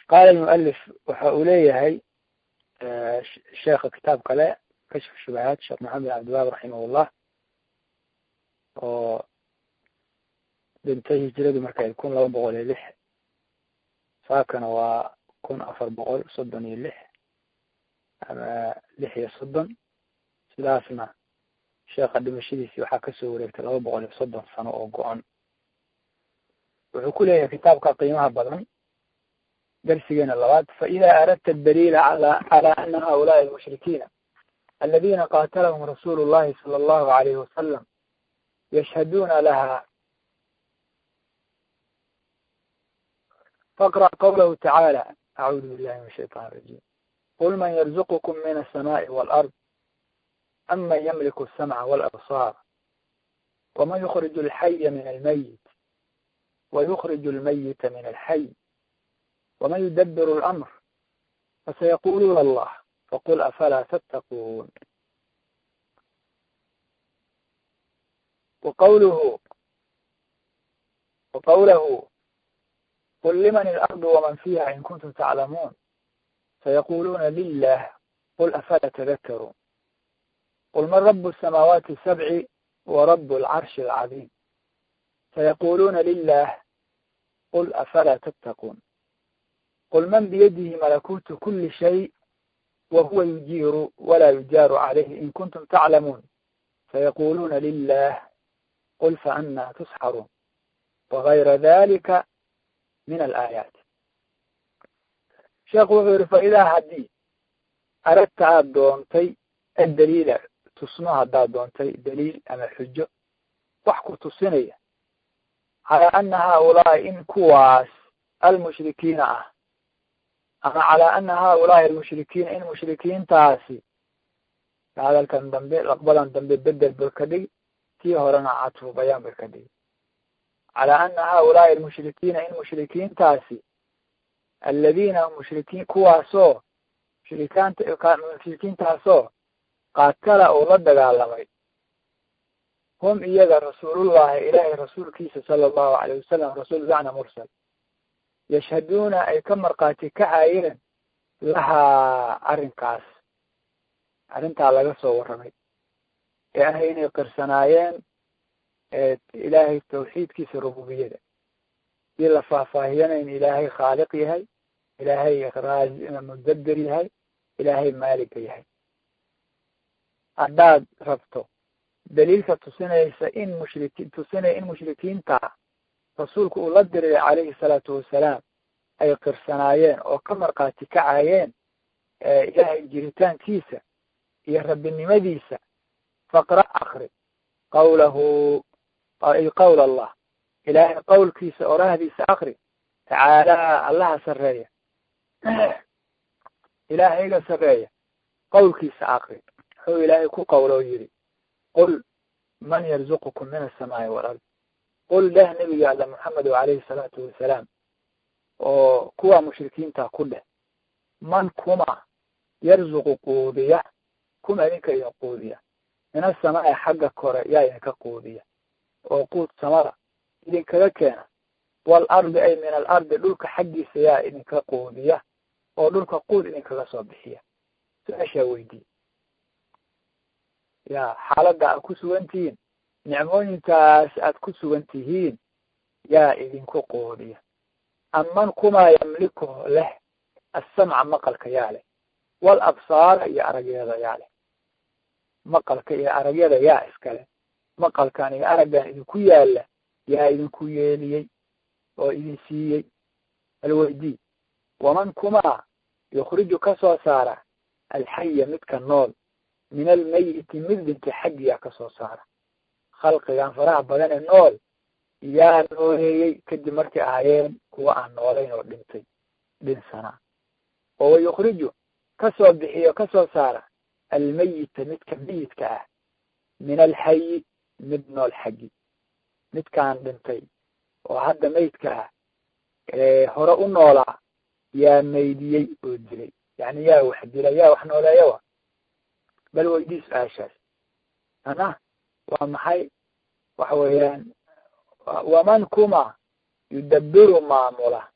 qaala almualif waxa uu leeyahay sheekha kitaab kale kashf shubahaat sheekh maxamed bin cabdiwaab raximahullah oo dhintay hijiradu markay kun laba boqol iyo lix saakana waa kun afar boqol soddon iyo lix ama lix iyo soddon sidaasna sheekha dhimashadiisii waxaa kasoo wareegtay laba boqol iyo soddon sano oo go-an wuxuu ku leeyahay kitaabka qiimaha badan darsigeena labaad faإida aradta daliila ala calى ana haulaءi الmushrikiina aladina qatalahum rasuulu الlahi salى الlahu عalayh wasalam yashhaduna laha faqrأ qawlahu tacaalى acuudu billahi min الshayطan الrajim qul man yarzuqkm min الsamaءi wاlأrض aman ymliku الsamca wاlabصar wman yukrij اlxaya min almayit ويخرج الميت من الحي ومن يدبر الأمر فسيقولون الله فقل أفلا تتقون وقوله وقوله قل لمن الأرض ومن فيها إن كنتم تعلمون سيقولون لله قل أفلا تذكرون قل من رب السماوات السبع ورب العرش العظيم سيقولون لله قل أفلا تتقون قل من بيده ملكوت كل شيء وهو يجير ولا يجار عليه إن كنتم تعلمون سيقولون لله قل فأنا تسحرون وغير ذلك من الآيات sheekh wuxuu yihi faidaa haddii aragta aada doontay addaliila tusmo haddaad doontay daliil ama xujo wax ku tusinaya calaa ana haaulaai in kuwaas almushrikiina ah ama calaa ana haaulaai almushrikiina in mushrikiintaasi hadalkan dambe laqbadan dambe bedel bay ka dhigi tii horena catfu bayaan bay ka dhigi calaa ana haaulaai almushrikiina in mushrikiintaasi aladiina mushrikiin kuwaasoo mushrikaanta mushrikiintaasoo qaatala uu la dagaalamay hum iyaga rasuulullahi ilaahay rasuulkiisa sala allahu alayh wasalam rasuul bacna mursal yashhaduuna ay ka markhaati kacayeen lahaa arrinkaas arrintaa laga soo warramay ee ah inay qirsanaayeen ilaahay tawxiidkiisa rububiyada dii la faahfaahiyana in ilaahay khaaliq yahay ilaahay raazi mudabbir yahay ilaahay maaliga yahay haddaad rabto daliilka tusinaysa in mushriki tusinaya in mushrikiinta rasuulku uu la diray calayhi salaatu wasalaam ay qirsanaayeen oo ka markhaati kacayeen ilaahay jiritaankiisa iyo rabbinimadiisa faqra akri qawlahu ay qowl allah ilaahay qowlkiisa orahdiisa akri tacaalaa allaha sarreeya ilaahayga sarreeya qowlkiisa akri wuxuu ilaahay ku qowloo yidhi qul man yarzuqukum min asamaai walard qul dheh nebiga alla moxamedo calayhi salaatu wasalaam oo kuwa mushrikiinta ku dheh man kuma yarzuqu quudiya kuma idinka idin quudiya min asamaai xagga kore yaa idinka quudiya oo quud samada idinkaga keena waalardi ay min alardi dhulka xaggiisa yaa idinka quudiya oo dhulka quud idinkaga soo bixiya su-aashaa weydiiye ya xaaladda aad ku sugan tihiin nicmooyinkaas aad ku sugan tihiin yaa idinku quudiya aman kumaa yamliku leh assamca maqalka yaa leh wal absaara iyo aragyada yaa leh maqalka iyo aragyada yaa iskale maqalkan iyo araggan idinku yaalla yaa idinku yeeliyey oo idin siiyey alweydii waman kumaa yukhriju ka soo saara alxaya midka nool min almayiti mid dhintay xaggiyaa ka soo saara khalqigan faraha badan ee nool yaa nooleeyey kadib markay ahaayeen kuwa aan noolayn oo dhintay dhinsanaa oo wayukhriju kasoo bixiyo kasoo saara almayita midka meyidka ah min alxayi mid nool xaggi midkaan dhintay oo hadda meydka ah ee hore u noolaa yaa meydiyey oo dilay yani yaa wax dilay yaa wax nooleeyawa bal weydii su-aashaas ana waa maxay waxa weeyaan waman kuma yudabiru maamula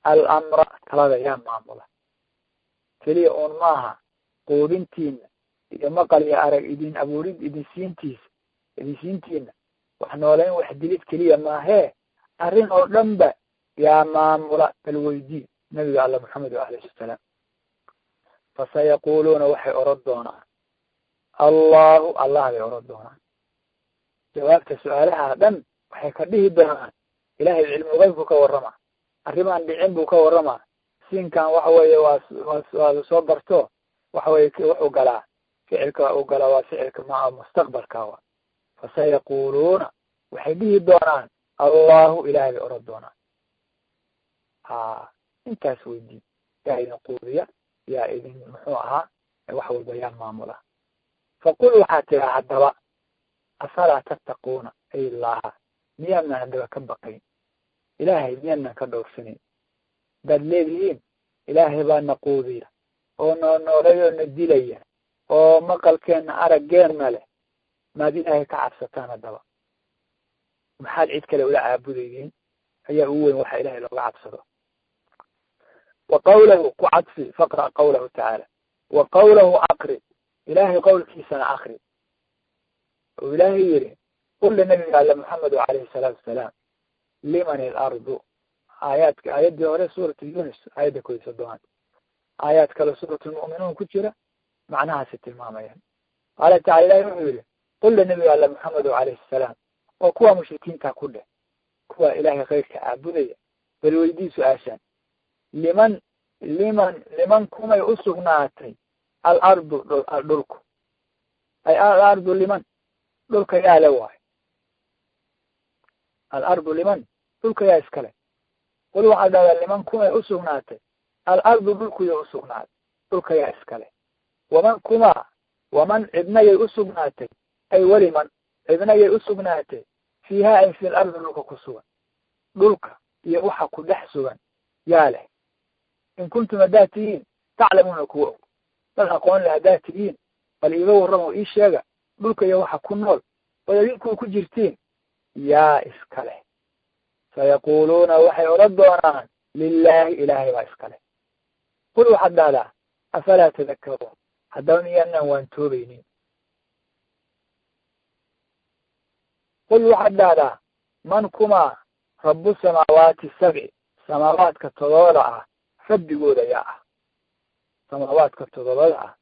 alamra talada yaa maamula keliya uun maaha quudintiina iyo maqal iyo arag idin abuurid idinsiintiisa idinsiintiina wax nooleyn wax dilid keliya maahee arrin oo dhan ba yaa maamula bal weydii nabiga alla maxamed alayhi salaam fasayaquluuna waxay oran doonaan allahu allah bay oran doonaan jawaabta su-aalaha dhan waxay ka dhihi doonaan ilahay cilmu geybku ka warrama arrimaan dhicin buu ka warrama siinkan waxa weeye waa waa lasoo barto waxa weye wuxuu galaa ficilka u galaa waa ficilka ma mustaqbalka wa fasayaquluuna waxay dhihi doonaan allahu ilahay bay oran doonaan ha intaas weydii yaa idin quudiya yaa idin muxuu ahaa wax walba yaa maamula faqul waxaa tiraa haddaba afalaa tattaquuna ay laha miyaadnan haddaba ka baqayn ilaahay miyaadnan ka dhowrsanayn hadaad leedihiin ilaahay baa na quudiya oo noo noolayoo na dilaya oo maqalkeenna araggeenna leh maad ilaahay ka cabsataan haddaba maxaad cid kale ula caabudaydiin ayaa ugu weyn waxa ilahay looga cabsado wa qawlahu ku cadfi faqra' qawlahu tacaala wa qawlahu aqri ilaahay qowlkiisana akri oo ilaahay yidhi qul linabiga alle maxamedu calayhi salaatu wasalaam liman ilardu aayaadka aayaddii hore suuratu yunis aayadda kodi soddobaad aayaad kale suuratulmu'minuun ku jira macnahaasi tilmaamayaan qaala tacala ilahi wuxuu yidhi qul linabiga alle maxamedu calayhi salaam oo kuwa mushrikiinta ku dheh kuwa ilaahay khayrka caabudaya bal weydii su-aashaan liman liman liman kumay u sugnaatay alardu dhulku ay alardu liman dhulka yaa le waayo alardu liman dhulka yaa iskale qul waxaa dhahdaa liman kumay u sugnaatay alardu dhulkuya u sugnaatay dhulka yaa iskale waman kumaa waman cidnayay u sugnaatay ay weliman cidnayay u sugnaatay fiiha ay fi lardi dhulka ku sugan dhulka iyo waxa ku dhex sugan yaa leh in kuntum haddaad tihiin taclamuuna kuwa og dad aqoon le haddaad tihiin bal iiga warramo ii sheega dhulka iyo waxa ku nool ood adinkuu ku jirtiin yaa iska leh sayaquluuna waxay odhan doonaan lilaahi ilaahay baa iska leh qul waxaad dhahdaa afalaa tadakaruun haddaba miyaanaan waan toobaynin qul waxaad dhahdaa man kumaa rabu samaawaati sabci samaawaadka todobada ah rabbigooda yaa ah samaawaadka todobada ah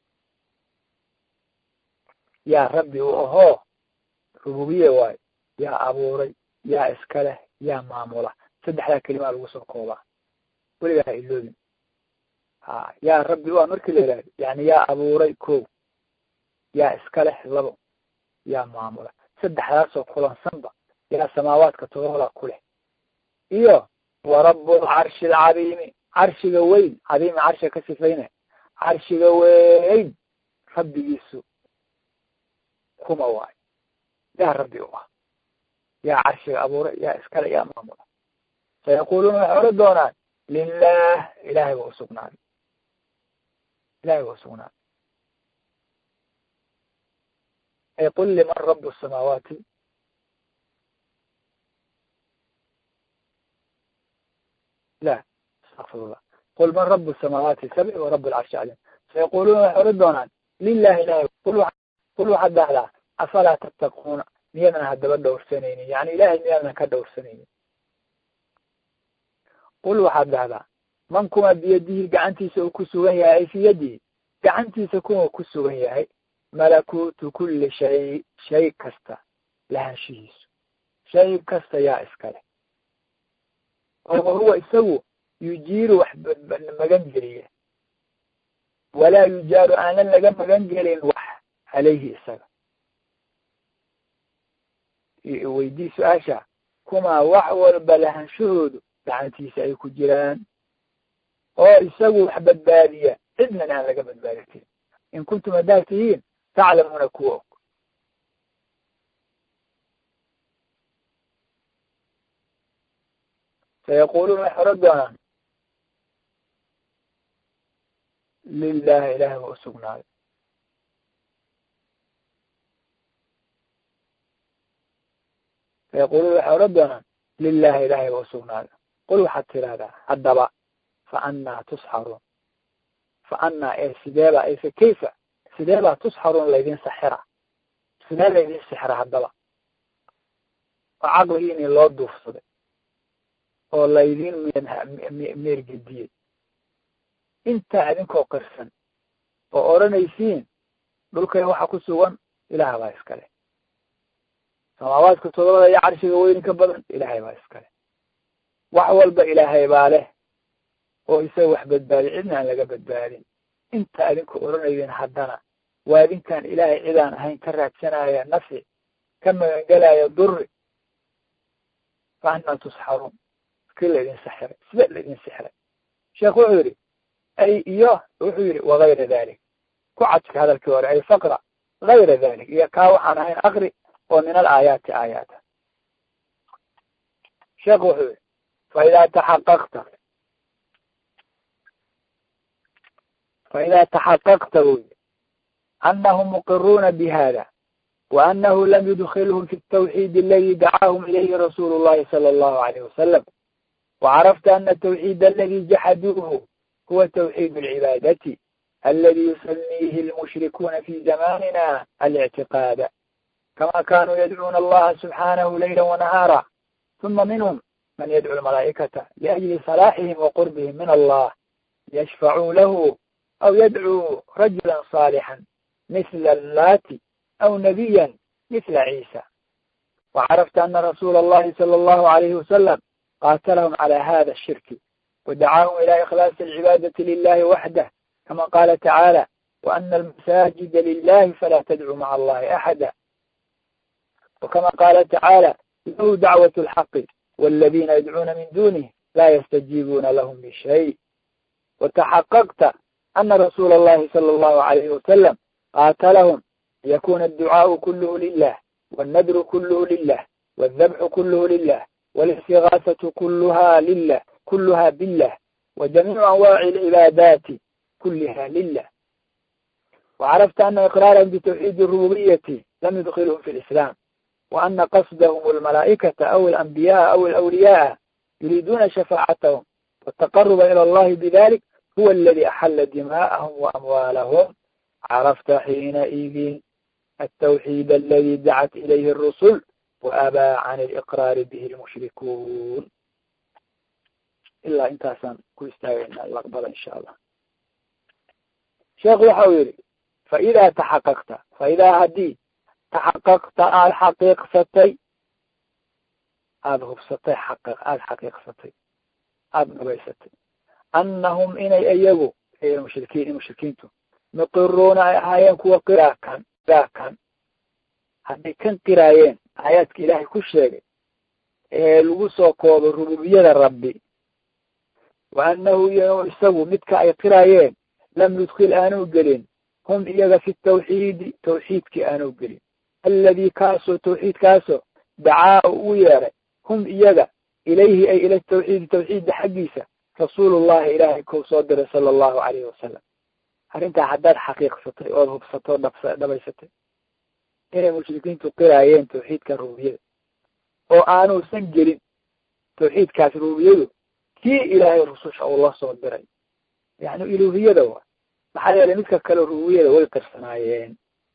yaa rabbi u ahoo rububiye waayo yaa abuuray yaa iska leh yaa maamula saddexdaa kelimaa lagu soo koobaa weligaa ha iloobin ha yaa rabbi u ah markii la yidhahdo yani yaa abuuray ko yaa iska leh labo yaa maamula saddexdaasoo kulansanba yaa samaawaadka todobada ku leh iyo wa rabbulcarshi alcadiimi carshiga weyn cadiimi carshiga ka sifayna carshiga weyn rabbigiisu kuma waayo yaa rabbi u ah yaa carshiga abuuray yaa iskale yaa maamula sayaquluuna waxay odhan doonaan lilah ilahay ba usugnaaday ilahay ba usugnaaday ay qul liman rabu samaawaati la astaqfirullah qul man rabu samaawaati sabci wa rabu alcarshi cadim sayaquluuna waxay odhan doonaan lilahi ilahay qul waxaad dhahdaa afalaa tattaquuna miyaadan haddaba dhowrsanaynin yani ilahay miyaadan ka dhowrsanaynin qul waxaad dhahdaa man kuma biyadihi gacantiisa uu ku sugan yahay ay fi yadihi gacantiisa kuma ku sugan yahay malakuutu kulli shay shay kasta lahaanshihiisu shay kasta yaa iskale oo wahuwa isagu yujiiru wax magan geliya walaa yujaaru aanan laga magan gelin wax calayhi isaga weydii su-aasha kumaa wax walba lahanshahoodu gacantiisa ay ku jiraan oo isagu wax badbaadiya cidnan aan laga badbaadi karin in kuntum haddaad tihiin taclamuuna kuwa og sayaquluuna waxay odhan doonaan lilahi ilahay ba usugnaaday sayaquluuna waxay odhan doonaan lilahi ilahay ba usugnaaday qul waxaad tidhahdaa haddaba fa annaa tusxaruun fa annaa ee sideeba ee fa kayfa sideebaa tusxaruun laydin saxira sidee laydin sixira haddaba oo caqligiini loo duufsaday oo laydin meergediyey intaa idinkoo qirsan oo odhanaysiin dhulkana waxa ku sugan ilaah baa iskale samaawaadka todobada iyo carshiga weyni ka badan ilaahay baa iskale wax walba ilaahay baa leh oo isaga wax badbaadi cidna aan laga badbaadin inta adinku odhanaydin haddana waa idinkaan ilaahay cidaan ahayn ka raadsanaya nafci ka magangelaya duri fa annaa tusxaruun iskii laydin sixiray sida laydin sixiray sheekh wuxuu yidhi ay iyo wuxuu yidhi wagayra dalik ku cadka hadalkii hore ay faqra gayra dalik iyo kaa waxaan ahayn akri oo min alaayaati aayaata sheekh wuxuu yidhi faidaa taxaqaqta faidaa taxaqaqta buu yidhi anahum muqiruuna bihada وأنه لم يدخلهم في التوحيد الذي دعاهم إليه رسول الله صلى الله عليه وسلم وعرفت أن التوحيد الذي جحدوه هو توحيد العبادة الذي يسميه المشركون في زماننا الاعتقاد كما كانوا يدعون الله سبحانه ليلا ونهارا ثم منهم من يدعو الملائكة لأجل صلاحهم وقربهم من الله يشفعوا له أو يدعو رجلا صالحا مثل اللاتي أو نبيا مثل عيسى وعرفت أن رسول الله صلى الله عليه وسلم قاتلهم على هذا الشرك ودعاهم إلى إخلاص العبادة لله وحده كما قال تعالى وأن المساجد لله فلا تدعوا مع الله أحدا وكما قال تعالى له دعوة الحق والذين يدعون من دونه لا يستجيبون لهم بشيء وتحققت أن رسول الله صلى الله عليه وسلم قاتلهم يكون الدعاء كله لله والنذر كله لله والذبح كله لله والاستغاثة كلها لله كلها بالله وجميع أنواع العبادات كلها لله وعرفت أن إقرارهم بتوحيد الربوبية لم يدخلهم في الإسلام وأن قصدهم الملائكة أو الأنبياء أو الأولياء يريدون شفاعتهم والتقرب إلى الله بذلك هو الذي أحل دماءهم وأموالهم عرفت حينئذ التوحيد الذي دعت إليه الرسل وأبى عن الإقرار به المشركون إلا انتاسان كويستاوينا اللقبة إن شاء الله شيخ وحويري فإذا تحققت فإذا هدي تحققت الحقيق ستي هذا هبستي حقق الحقيق ستي هذا نبي ستي أنهم إني أيقوا هي المشركين المشركين مقرون آيان كوا قراكا قراكا hadday kan qiraayeen aayaadka ilaahay ku sheegay ee lagu soo koobo rububiyada rabbi wa annahu isagu midka ay qiraayeen lam yudkil aanu gelin hum iyaga fi tawxiidi tawxiidkii aanu gelin alladii kaasoo tawxiidkaasoo dacaa ugu yeeray hum iyaga ilayhi ay ila tawxiidi tawxiidda xaggiisa rasuulullahi ilaahay kou soo diray sala allahu calayhi wasalam arrintaa haddaad xaqiiqsatay ood hubsatay oo dhab dhabaysatay inay mushrikiintu qiraayeen tawxiidka rububiyada oo aanuusan gelin tawxiidkaas rububiyadu kii ilaahay rususha uu la soo diray yani iluhiyada wa maxaa yeelay midka kale rububiyada way qirsanaayeen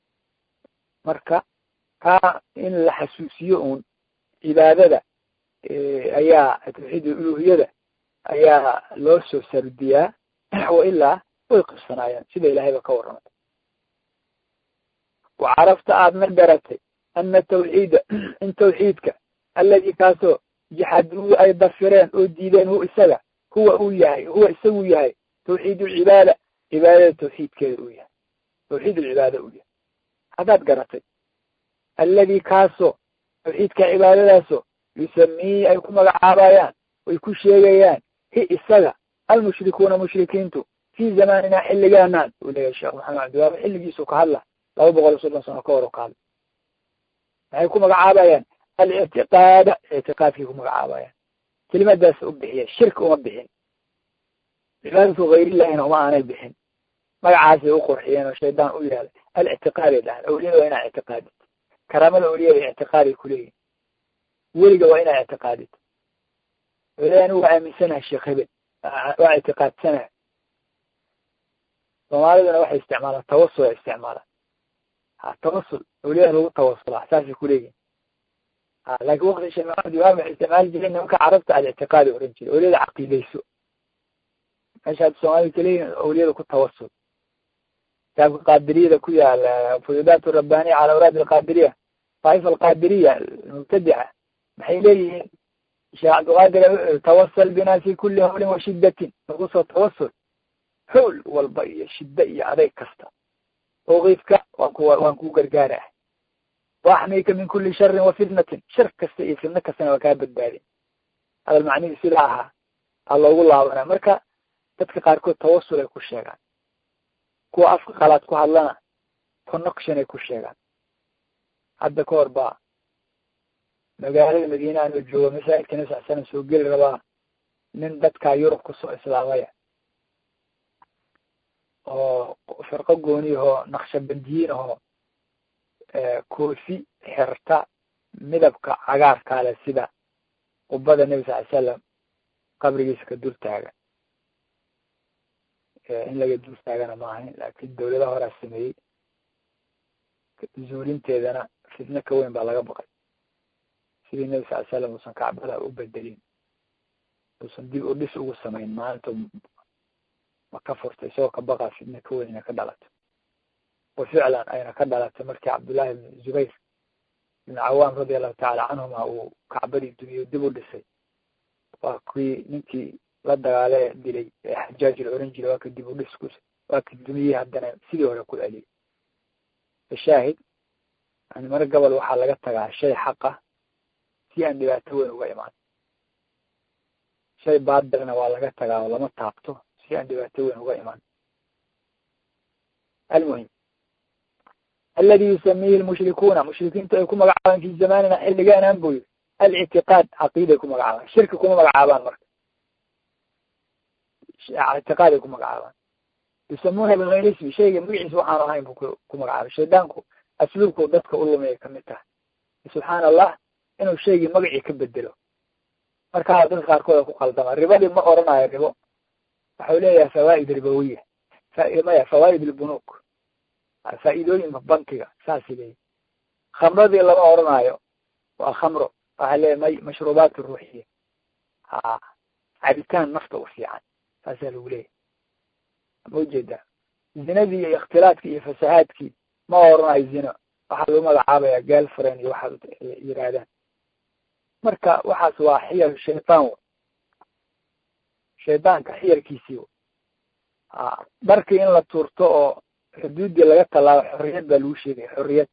marka kaa in la xasuusiyo uun cibaadada ayaa tawxiid iluhiyada ayaa loo soo sardiyaa wa ilaa way qirsanaayeen sida ilahayba ka warramay وعرفت aadna garatay أن التوحيد in توحيidka الذي kaasoo جحaduu ay dafireen oo diideen hu isaga huwa uu yahay huwa isagu yahay توحيid العibaadة cibaadada توحيidkeeda uu yahay توحيid الcibaada uu yahay haddaad garatay الذي kaasoo توحيidka cibaadadaasoo يسميi ay ku magacaabayaan ay ku sheegayaan hi isaga almushrikuuna mushrikiintu في زamaanina xilligaanan uu leeyahay sheekh maxamed cabdiwaab xilligiisu ka hadla laba boqol iyo soddon sano ka hor oo qaada maxay ku magacaabayaan alictiqaada ictiqaadkay ku magacaabayaan kelimadaas u bixiya shirki uma bixin cibaadatu hayrillahina uma aanay bixin magacaasay u qurxiyeen oo shaydaan u yihahda alictiqaaday dhahan awliyada waa inaa ictiqaadid karaamada awliyada ictiqaaday kuleeyihin weliga waa inaa ictiqaadid weli anigu waa aaminsanaha sheekh hebel waa ictiqaadsanaha soomaaliduna waxay isticmaalaan tawasul ay isticmaalaan ha tawasul awliyada lagu tawasulaa saasay kuleeyihin ha laakin wakti sheekh maxamed imaam waxay isticmaali jireen nimanka carabta aad ictiqaadi oran jire awliyada caqiidayso meesha hadda soomaalida kaleeyihin awliyada ku tawasul kitaabka qaadiriyada ku yaala fuyudaat rabbaniya cala awraad alqaadiriya daa'ifa alqaadiriya mubtadica maxay leeyihiin sheekh cabdiqaadir tawasal bina fi kuli hawlin wa shidatin lagu soo tawasul howl walba iyo shidda iyo adeyg kasta tawqiifka waan ku waan kuu gargaarah waaxmika min kuli sharin wa fitnatin shar kasta iyo fitno kastana waa kaa badbaadin hadal macnihii sidaa ahaa aa loogu laabanaa marka dadka qaarkood tawasul ay ku sheegaan kuwa afka qalaad ku hadlana connection ay ku sheegaan hadda ka hor baa magaalada madiine anoo joogo masaajidka nabi sal slam soo geli rabaa nin dadkaa yurub kusoo islaamaya oo firqo gooni ahoo naqshabandiyiin ahoo koofi xirta midabka cagaarkaale sida qubada nebi sal slam qabrigiisa ka dul taagan in laga dul taagana ma ahayn laakin dawlada horaa sameeyey zuulinteedana fitno ka weyn baa laga baqay sidii nebi sal slam uusan kacbada u bedelin uusan dib u dhis ugu samayn maalinta ma ka furtay isagoo ka baqaa fitno ka weyn ina ka dhalato wa ficlan ayna ka dhalatay markii cabdullahi ibn zubayr ibn cawaam radi allahu tacala canhuma uu kacbadii duniyo dib u dhisay waa kii ninkii la dagaale dilay ee xajaaj la oran jiray waa ka dib u dhis ku waa ka duniyey haddana sidii hore ku celiyay fashaahid yani mar gobol waxaa laga tagaa shay xaqa si aan dhibaato weyn uga imaan shay baadilna waa laga tagaa oo lama taabto si aan dhibaato weyn uga imaan almuhim aladi yusamihi lmushrikuuna mushrikiintu ay ku magacaabaan fi zamanina xilligaanaan buu yiri alictiqaad caqiiday ku magacaabaan shirki kuma magacaabaan marka ictiqaaday ku magacaabaan yusamuuna bigayri ismi shayga magaciisa waxaanu ahayn bu ku magacaabay shaydaanku asluubku dadka u lumiyay kamid tahay subxaana allah inuu shaygii magacii ka bedelo markaa dadka qaarkooda ku qaldama ribadii ma oranayo ribo waxau leeyahay fawaa'id ribowiya maya fawaa'id lbunuk faa'iidooyinka bankiga saasay leeyihi khamradii lama oranayo waa khamro waxaa leeyahy may mashruubaat ruuxiya ha cabitaan nafta u fiican saasaa lagu leeyahy ma ujeedaa zinadii iyo ikhtilaadkii iyo fasahaadkii ma oranayo zino waxaa lagu magacaabaya girlfriend iyo waxaad yiraahdaan marka waxaas waa xiyal shaytaan w shaydaanka xiyalkiisii w a dharkii in la tuurto oo xuduuddii laga tallaabo xorriyad baa lagu sheegaya xorriyad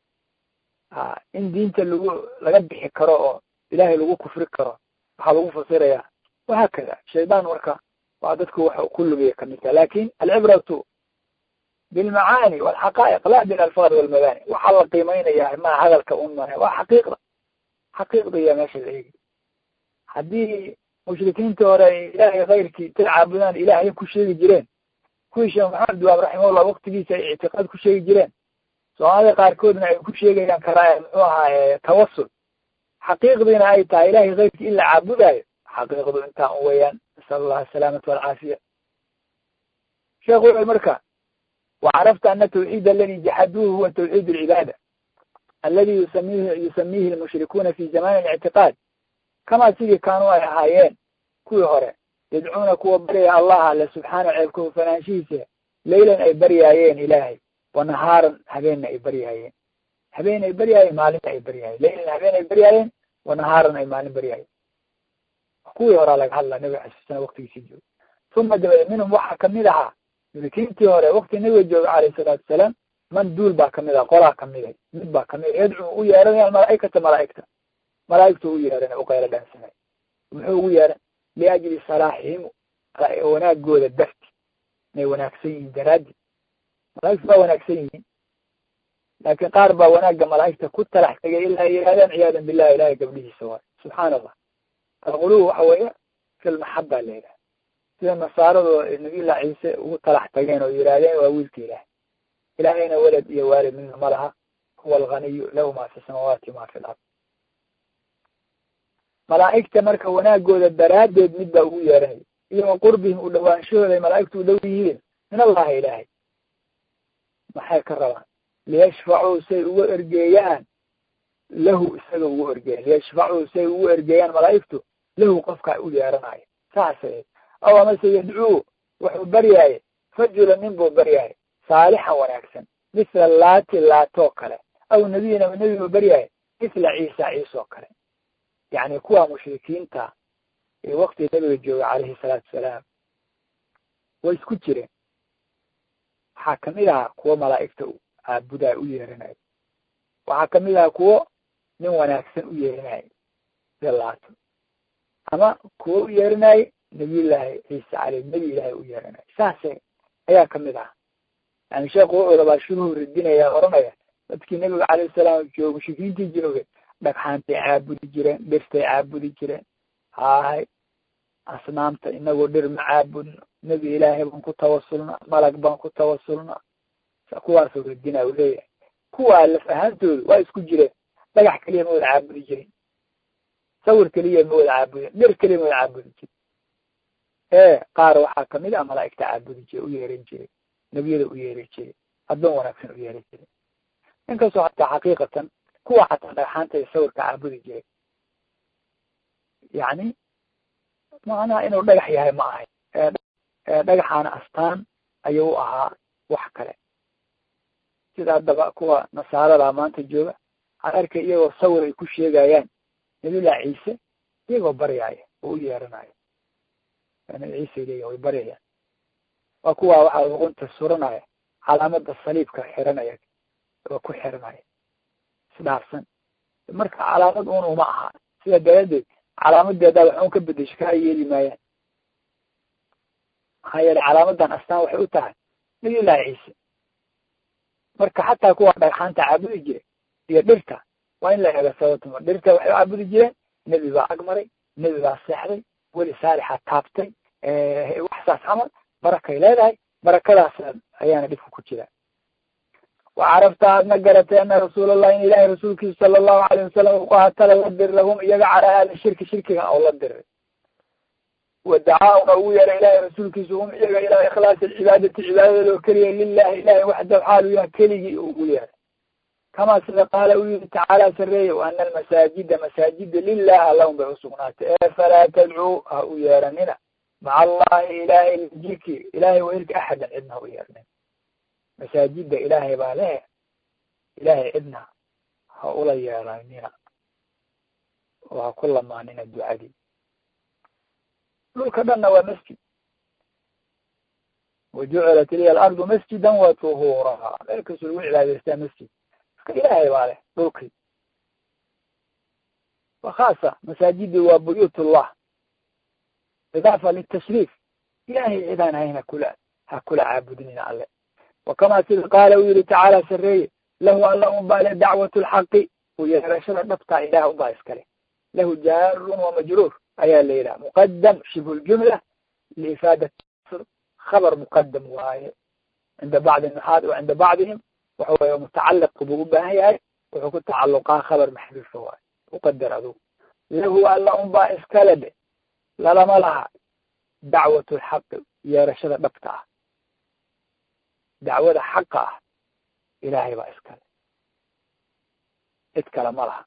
a in diinta lagu laga bixi karo oo ilaahay lagu kufri karo waxaa lagu fasirayaa wahaakada shaydaan marka waa dadku wax ku lumiya kamid taha lakin alcibratu bilmacaani walxaqaa'iq la bilalfaad walmabani waxaa la qiimeynaya maa hadalka un mane waa xaqiiqda xaqiiqda iya meesha la eegi haddii mushrikiintii hore ay ilaahay kayrkii tay caabudaan ilahay ku sheegi jireen kuwii sheekh maxamed duwaab raximahullah waktigiisa ay ictiqaad ku sheegi jireen soomaalida qaarkoodna ay ku sheegayaan karaa muxuu ahaa tawasul xaqiiqdiina ay tahay ilahay kayrkii in la caabudayo xaqiiqdu intaa un weeyaan nasal allah asalaamata walcaafiya sheekh wuxu marka وعرفت أن التوحيد الذي جحدوه هو توحيد العبادة الذي يسميه يسميه المشركون في زمان الاعتقاد كما سيدي كانوا أي هايين كوي هوري يدعون كوا بريا الله الله سبحانه عيبكم فنانشيسه ليلا أي بريايين إلهي ونهارا هبين أي بريايين هبين أي بريايين مالين أي بريايين ليلا هبين أي بريايين ونهارا أي مالين بريايين كوي هورا لك الله نبي عليه السنة وقت يسجل ثم دبل منهم وحا كمدها mushrikiintii hore wakti nabiga jooga calayhi salaatu wasalaam man duul baa kamid ah qolaa kamid ah mid baa kamid ah yadcuu u yeeranaya malaaikata malaaigta malaaigtu u yeeranay u qaylo dhaansanay muxuu ugu yeeran liajli salaaxihim wanaagooda darti inay wanaagsan yihiin daraaddi malaaigtu waa wanaagsan yihiin laakiin qaar baa wanaagga malaaigta ku talax tegay ilaa ay yidhahdaan ciyaadan billahi ilahay gabdhihiisa waay subxaana allah alquluub waxa weeye fi lmaxaba la yidhaha sida nasaarado nabiyullah ciise ugu talax tageen oo yidhaahdeen waa wiilka ilaah ilaahayna welad iyo waalid midna ma laha huwa alganiyu lahu ma fi samaawaati ma fi lard malaa'igta marka wanaagooda daraaddeed mid baa ugu yeeranaya iyo wa qurbihim u dhawaanshahooda ay malaa'igtu u dhow yihiin min allahi ilaahay maxay ka rabaan liyashfacuu say ugu ergeeyaan lahu isaga ugu ergeeyan liyashfacuu say ugu ergeeyaan malaa'igtu lahu qofkaa u yeeranayo saasay aw amase yadcuu wuxuu baryaaye rajula nin buu baryaaye saalixan wanaagsan misla laati laatoo kale aw nebiyan ama nebi buu baryaaye misla ciisa ciisoo kale yacni kuwa mushrikiinta ee wakti nebiga jooga calayhi salaatu wasalaam way isku jireen waxaa kamid ahaa kuwo malaa'igta caabudaa u yeeranayo waxaa kamid ahaa kuwo nin wanaagsan u yeerinayo sida laato ama kuwo u yeerinayo nabiyullaahi ciise caleyh nebi ilaahay u yeeranayo saase ayaa kamid ah yani sheekhu wuxuu rabaa shuruhu radinaya oranaya dadkii nebiga calayhi salaam jooga mushrikiintii joogay dhagxaantay caabudi jireen dhirtay caabudi jireen haahay asnaamta inagoo dhir ma caabudno nebi ilaahay baan ku tawasulna malag baan ku tawasulna kuwaasoo radina u leeyahay kuwaa laf ahaantoodu waa isku jireen dhagax keliya ma wada caabudi jirin sawir keliya ma wada caabudin dhir keliya ma wada caabudi jirin ee qaar waxaa kamid ah malaa'igta caabudi jire u yeeran jiray nebiyada u yeeri jiray addoon wanaagsan u yeeri jiray inkastoo hataa xaqiiqatan kuwa xataa dhagxaanta iyo sawirka caabudi jiray yacni macnaha inuu dhagax yahay ma ahay dhagaxaana astaan ayuu u ahaa wax kale sida haddaba kuwa nasaarada maanta jooga waxaan arkay iyagoo sawir ay ku sheegayaan nabilah ciise iyagoo baryaaya oo u yeeranayo nabi ciise leeya way baryayaan waa kuwa waxaa luqunta suranaya calaamada saliibka xiranaya oo ku xiranaya isdhaafsan marka calaamad un uma aha sida daraaddeed calaamadeedaa wax un ka bedesho kaa yeeli maayaan maxaa yeelay calaamadan astaan waxay u tahay nabilahi ciise marka xataa kuwa dhagxaanta caabudi jiray iyo dhirta waa in la eega sababtuma dhirta waxay caabudi jireen nebi baa agmaray nebi baa seexday weli saalixa taabtay wax saas camal barakay leedahay barakadaas ayaana dhibka ku jira wa carabta aadna garatay ana rasuulallahi in ilahi rasuulkiisa sala allahu alayh wasalam uqahatala la diri lahum iyaga cala ahli shirki shirkigan oo la diray wadacaa-una ugu yeeray ilahi rasuulkiisa hum iyaga ilaa ikhlaasi alcibaadati cibaadada loo keliya lilahi ilahi waxda xaalu yaha keligii ugu yeeray kamaa sida qaala uu yihi tacaala sareeye wa ana almasaajida masaajida lilah allahum bay usugnaatay ee falaa tadcuu ha u yeeranina maca allahi ilahay jirki ilahay weelka axadan cidna ha u yeeranin masaajida ilaahay baa lehe ilaahay cidna ha ula yeeranina oo ha ku lamaanina ducadii dhulka dhanna waa masjid wajucilat liya alardu masjidan wa tuhuura meel kastoo lagu cibaadaystaa masjid marka ilaahay baa leh dhulkii wa khaasa masaajidi waa buyuutullah idaafa litashriif ilahay cidaan hayn hakula ha kula caabudnina alle wa kamaa sida qaala uu yihi tacaala sareeye lahu alla unbaa le dacwat lxaqi u yeerashada dhabtaa ilaah unbaa iskale lahu jaarun wa majruur ayaa la yidhaha muqadam shibhu ljumla liifaadat khabar muqadam waaye cinda bacdi nuxaad wa cinda bacdihim waxa weye mutacaliq buu u baahan yahay wuxuu ku tacaluqaa khabar maxduufa waaye uqadar adugu lahu alla unbaa iskale de lalama laha dacwat lxaqi yeerashada dhabta ah dacwada xaqa ah ilaahay baa iskale cid kale ma laha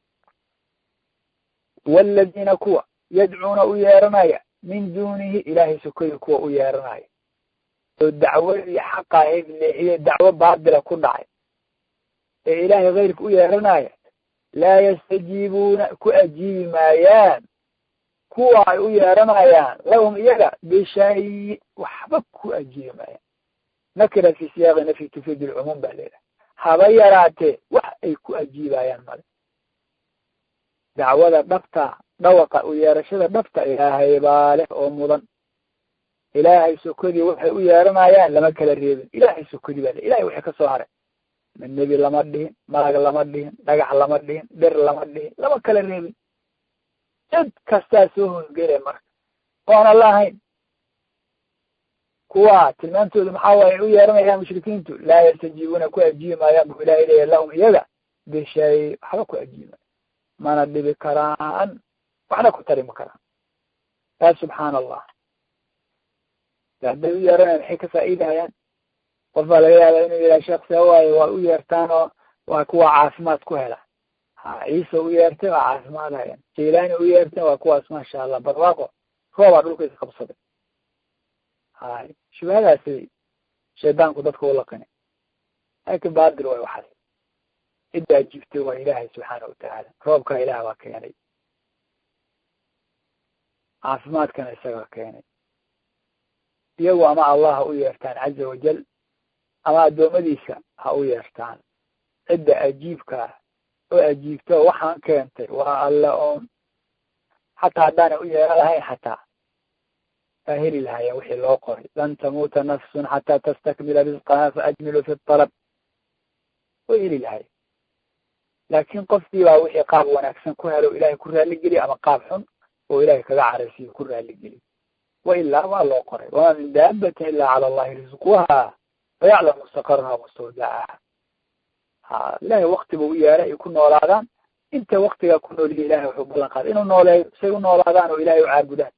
waladiina kuwa yadcuuna u yeeranaya min dunihi ilaahay sokoyi kuwa u yeeranaya oo dacwadii xaqa ahayd leexiye dacwo baatila ku dhacay ee ilaahay keyrka u yeeranaya laa yastajiibuuna ku ajiibi maayaan kuwa ay u yeeranayaan lahum iyaga bishay waxba ku ajiibi maayaan nakira fi siyaaqi nafyi tufiid lcumuum baa leedahay haba yaraatee wax ay ku ajiibayaan male dacwada dhabta dhawaqa u yeerashada dhabta ilaahay baa leh oo mudan ilaahay sokodii waxay u yeeranayaan lama kala reebin ilaahay sokodi baa le ilahay waxay kasoo haray ma nebi lama dhihin malag lama dhihin dhagax lama dhihin dhir lama dhihin lama kala reebin cid kastaa soo hoosgele marka oona la ahayn kuwa tilmaantooda maxaa waaye u yeeranayaan mushrikiintu laa yastajiibuuna ku ajiibi maayaan bu ilahay leeya lahum iyaga bishay waxba ku ajiibi maayo mana dhibi karaan waxna ku tari ma karaan yaa subxaana allah hadday u yeeranaya maxay ka faa'iidahayaan qof baa laga yaabaa inuu yidhaha sheekh see waayo waa u yeertaan oo waa kuwa caafimaad ku hela ha ciise u yeertay waa caafimaad hayan jaylaani u yeertay waa kuwaas maasha allah barwaaqo roobaa dhulka is qabsaday hay shubahadaasay shaydaanku dadka u laqinay laakin baadil way waxaas cidda ajiibtay waa ilaahay subxaana watacaala roobkaa ilaah baa keenay caafimaadkana isagaa keenay iyagu ama allah ha u yeertaan caza wajal ama addoommadiisa ha u yeertaan cidda ajiibkaa oo ajiibta oo waxaan keentay waa alle oon xataa haddaanay u yeeran lahayn xataa aa heli lahaya wixii loo qoray lan tamuuta nafsun xataa tastakmila risqaha faajmilu fi talab way heli lahaya laakin qofkii baa wixii qaab wanaagsan ku helo ilahay ku raaligeliy ama qaab xun oo ilahay kaga caraysiyo ku raaligeliy wa ilaa waa loo qoray wamaa min daabatin ila cala allahi risquha wayaclam mustaqaraha mustawdacaha ha ilahay wakti buu u yeeray ay ku noolaadaan inta waktigaa ku nooliya ilahay wuxuu ballan qaaday inuu nooleeyo say u noolaadaan oo ilahay u caabudaan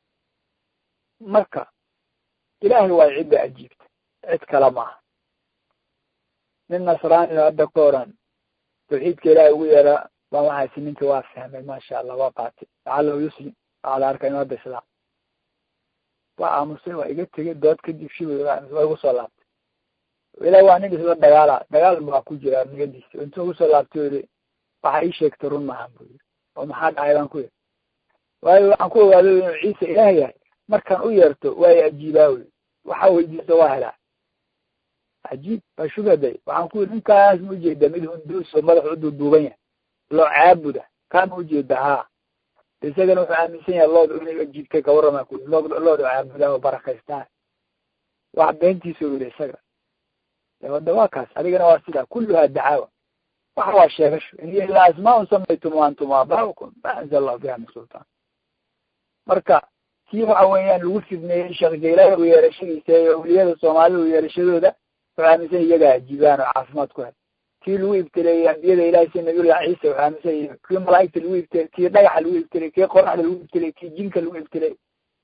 marka ilahay waa cidda ajiibta cid kale maaha nin nasraani hadda ka oran tawxiidka ilahay ugu yeeraa baa waxaasi ninka waa fahmay maasha allah waa qaatay lacalahu yuslim waxaa la arkaa inu hadda islaam waa aamusay waa iga tegay dood kadib shibi waa igu soo laabtay ilahi waa nin isla dagaala dagaal baa ku jira nigadiisa intuu ugu soo laabtay o yidhi waxa ii sheegtay run maahan bu yidhi oo maxaa dhacay baan ku yidhi waayo waxaan ku ogaaday inuu ciise ilaah yahay markaan u yeerto waayo ajiibaa wey waxa weydiisto waa helaa cajiib waa shugaday waxaan ku yidhi ninkaas ma ujeeda mid hunduus oo madax u duuduuban yahay loo caabuda kaa ma ujeeda haa isagana wuxuu aaminsan yahay lood inay ajiibtay kawarramaa ku lood looda caabudaa oo barakaystaa wax beentiisa u yidhi isaga wada waa kaas adigana waa sidaa kulluhaa dacaawa waxa waa sheegasho in hiya ilaa asmaun samaytum antum aaba'ukum ma anzala allahu biha min sultaan marka kii waxa weeyaan lagu fidneeyey sheekh jaylahi u yeerashadiisa iyo awliyada soomaalida u yeerashadooda wuxuu aaminsan iyagaa ajiibaan oo caafimaad ku hel kii lagu ibtileeyey ambiyada ilahi sida nabiyullah ciisa wuxuu aaminsan yahay kii malaa'igta lagu ibtiley kii dhagaxa lagu ibtiley kii qoraxda lagu ibtiley kii jinka lagu ibtiley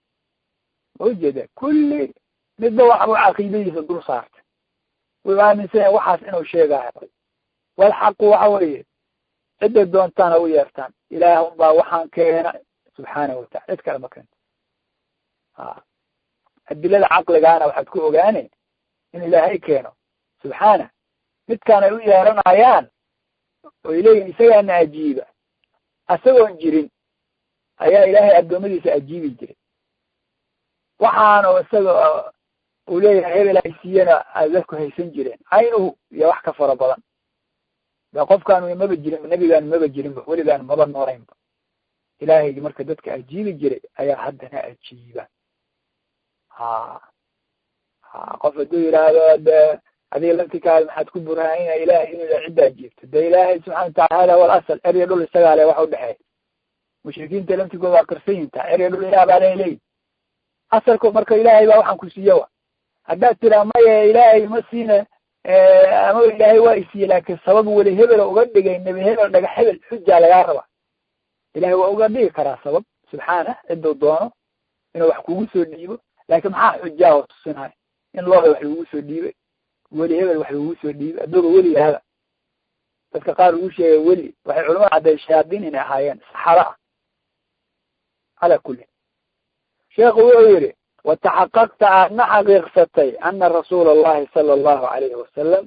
ma ujeeda kulli midba waxbu caqiidadiisa dul saartay wuxuu aaminsan yahay waxaas inuu sheegaayo walxaqu waxa weeye cidday doontaan ha u yeertaan ilaah unbaa waxaan keena subxaanahu watacala cid kale ma keento ha adilada caqligaana waxaad ku ogaane in ilaahay keeno subxaana midkaan ay u yeeranayaan oy leeyihin isagaana ajiiba isagoon jirin ayaa ilaahay addoommadiisa ajiibi jiray waxaanu isaga uu leeyahay hebel ay siiyana aad dadku haysan jireen caynuhu iyo wax ka fara badan de qofkaanu maba jirin nebigaanu maba jirinba weligaanu maba noolaynba ilaahaygi marka dadka ajiibi jiray ayaa haddana ajiiba ha ha qof hadduu yidhaahdo de adiga laftikaaga maxaad ku burhaanina ilahay inuu cidda ajiibto de ilaahay subxana watacaala wal asal erya dhul isagaa le waxa udhexeeya mushrikiinta laftigooda waa qarsan yintaa erya dhul ilaah baa leeleeyi asalku marka ilaahay baa waxaan ku siiye wa haddaad tiraa maya ilaahay ma siina ama ilaahay waa isiiye laakin sabab weli hebel uga dhigay nebi hebel dhaga hebel xujaa lagaa raba ilahay waa uga dhigi karaa sabab subxaana ciduu doono inuu wax kugu soo dhiibo laakin maxaa xujaa oo tusinayo in looda wax lagugu soo dhiibay weli hebel wax lagugu soo dhiibay addooga weli yahada dadka qaar ugu sheegay weli waxay culamada cadday shayaadiin inay ahaayeen saxaro ah calaa kulli sheekhu wuxuu yidhi wataxaqaqta aadna xaqiiqsatay ana rasuula allahi sala allahu alayhi wasalam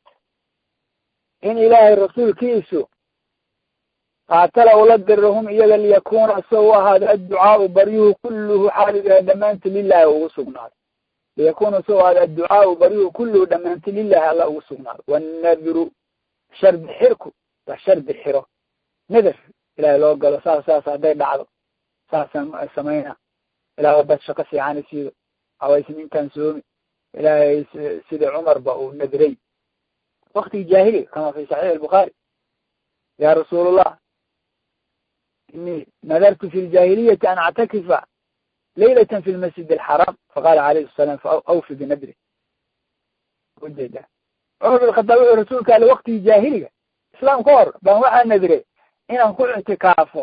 in ilaahay rasuulkiisu qaatala ula dirahum iyaga liyakuna isagoo u ahaado adducaau baryuhu kulluhu xaaliga dhammaanti lilahi ugu sugnaado liyakuna isagoo ahaado adducaau baryuhu kulluhu dhammaanti lilahi alla ugu sugnaado wannadru shardi xirku waa shardi xiro nadar ilahay loo galo saas saas hadday dhacdo saasaan samayna ilaah dad shaqo fiican siido haways ninkan soomi ilaahay sida cumarba uu nadray waktigii jaahiliga kama fi saxiix albukhaari ya rasuul allah inii nadartu fi ljahiliyati an actakifa laylata fi lmasjid alxaram faqala alayhi salaam faawfi binadri ujeeda cumar bin khataab wuxuu rasuulka ale waktigii jaahiliga islaam ka hor baan waxaa nadray inaan ku ictikaafo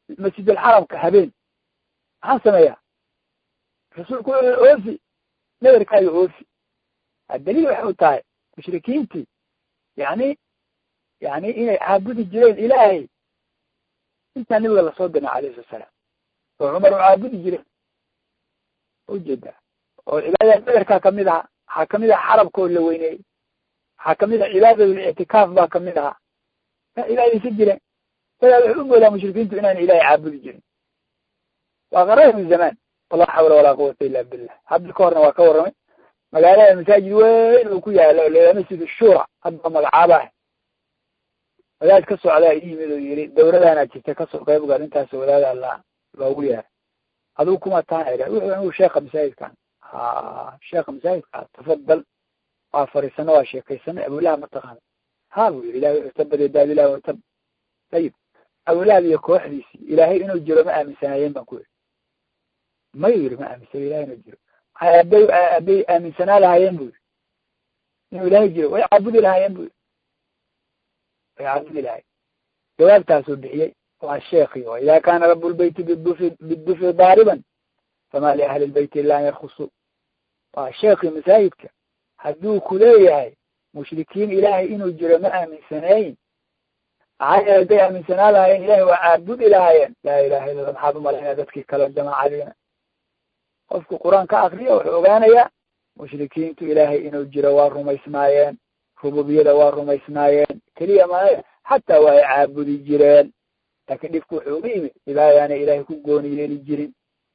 masjidulxaramka habeen maxaan sameeyaa rasuulku wuxuu oofi nadarkaaga oofi daliil waxay u tahay mushrikiintii yani yani inay caabudi jireen ilaahay intaa nabiga lasoo dirna alayhi salatu salaam oo cumar u caabudi jireen ujeedaa oo cibaadada nadarkaa kamid ahaa waxaa kamid aha xarabkoo la weyneeyey waxaa kamid aha cibaadatul ictikaaf baa kamid ahaa ma cibaadaysan jireen dadaa waxay u moodaa mushrikiintu inaana ilahay caabudi jirin waa qaraya min zamaan walaa xawla walaa quwata illa billah hadda ka horna waa ka warramay magaalada masaajid weyn uu ku yaalo o la masjid shura hadda magacaabah wadaad ka socdaa i yimid oo yiri dawladaana jirta kasoo qayb gal intaas wadaada la loogu yeeray aduu kuma taana wuxuu anigu sheeka masaajidkan ha sheeka masaajidka tafadal waa fariisano waa sheekaysanay abulahab mataqaana ha buu yiri ilahay tabade daadilah watab ayib abulahab iyo kooxdiisii ilaahay inuu jiro ma aaminsanaayeen baan ku yiri mayu yiri ma aaminsan ilahay inuu jiro aday aday aaminsanaa lahaayeen bu yiri inuu ilaahay jiro way caabudi lahaayeen bu yiri way caabudi lahayen jawaabtaasuu bixiyey waa sheekii o ida kana rabu lbeyti bidufi bidufi daariban fama liahli lbeyti ila an yarkusuu waa sheekii masaajidka hadduu ku leeyahay mushrikiin ilaahay inuu jiro ma aaminsanayn maxaa yeele hadday aaminsanaa lahaayeen ilahay waa caabudi lahaayeen laa ilaha illa maxaad umalayna dadkii kale jamaacadiina qofku qur-aan ka akriya wuxuu ogaanayaa mushrikiintu ilaahay inuu jiro waa rumaysnaayeen rububiyada waa rumaysnaayeen keliya maya xataa waa ay caabudi jireen laakiin dhibku wuxuu uga yimid ilaayaanay ilaahay ku gooni yeeli jirin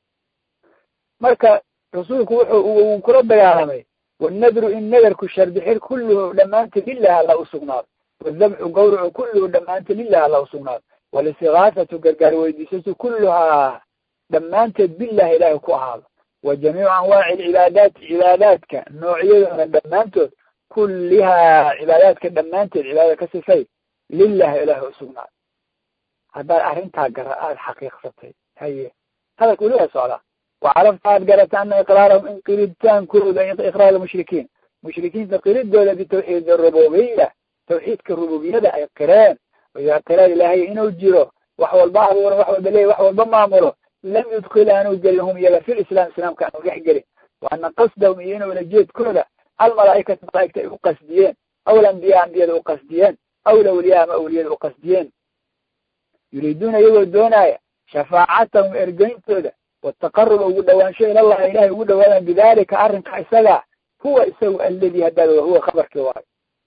marka rasuulku wuxuu uu kula dagaalamay wanadru in nadarku sharbixir kulluhu dhammaanta lilah alla usugnaado wadabxu gawracu kulluhu dhammaanta lilah alla usugnaado walistigaasatu gargaar weydiisatu kulluhaa dhammaanteed bilah ilaahay ku ahaado wa jamiicu anwaaci alcibaadaati cibaadaadka noocyadoona dhammaantood kullihaa cibaadaadka dhammaanteed cibaadada ka sifay lilah ilaahay usugnaado haddaad arrintaa gara aada xaqiiqsatay haye hadalka weli waa socdaa وعرفت aad garata ana iqraarahum in qiritaankooda iqraar mushrikiin mushrikiinta qiridooda bitawxiid rububiya tawxiidka rububiyada ay qireen idaa qireen ilaahay inuu jiro wax walba abuuro wax walba leey wax walba maamulo lam yudkil aanu gelin hum iyaga fi lislaam islaamka aanu dhex gelin wa ana qasdahum iyo inuu lajeedkooda almalaaikata malaaigta ay u qasdiyeen aw lambiya ambiyada u qasdiyeen aw lawliya ama awliyada u qasdiyeen yuriiduuna iyagoo doonaya shafaacatahum ergeyntooda wataqaruba ugu dhawaansho ilallahi ilahay ugu dhawaadaan bidalika arrinka isaga huwa isagu aladi haddaad huwa khabarkii waayo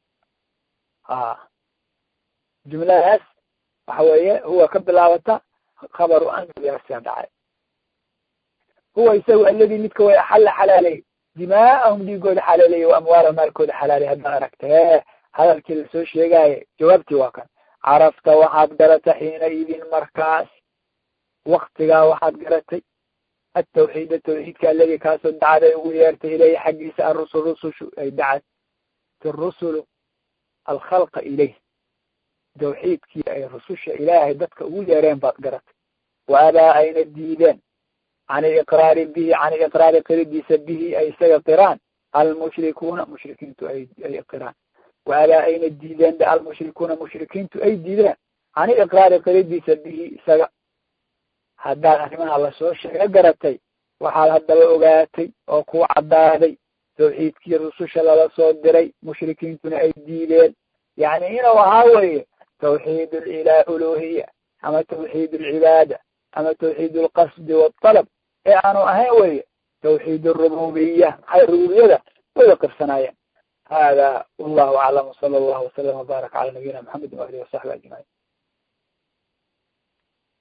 a jumladaas waxa weeye huwa ka bilaabata khabaru anyaarsia dhacay huwa isagu aladi midka way axalla xalaaley dimaa'ahum dhiigooda xalaaleeye wa amwaala maalkooda xalaaley haddaad aragtee hadalkii lasoo sheegaaye jawaabtii waa kan carafta waxaad garata xiina idin markaas waktigaa waxaad garatay atawxiida tawxiidka aladi kaasoo dacad ay ugu yeertay ilayhi xaggiisa arusul rusushu ay dacad rusulu alkhalqa ilayh tawxiidkii ay rususha ilaahay dadka ugu yeereen baad garatay wa abaa ayna diideen can iliqraari bihi can iliqraari qiridiisa bihi ay isaga qiraan almushrikuuna mushrikiintu ay ay qiraan wa abaa ayna diideen almushrikuuna mushrikiintu ay diideen can iliqraari qiridiisa bihi isaga haddaad arrimaha lasoo sheego garatay waxaad haddaba ogaatay oo ku caddaaday tawxiidkii rususha lala soo diray mushrikiintuna ay diideen yacni inuu ahaa weeye tawxiid ila uluhiya ama tawxiid alcibaada ama tawxiid alqasdi waaltalab ee aanu ahayn weeye tawxiid arububiya maxay rububiyada wada qirsanaayeen hada wallahu aclam sala allahu wasalam wbaaraka cala nabiyina maxamedi waalihi wasaxbi ajmaciin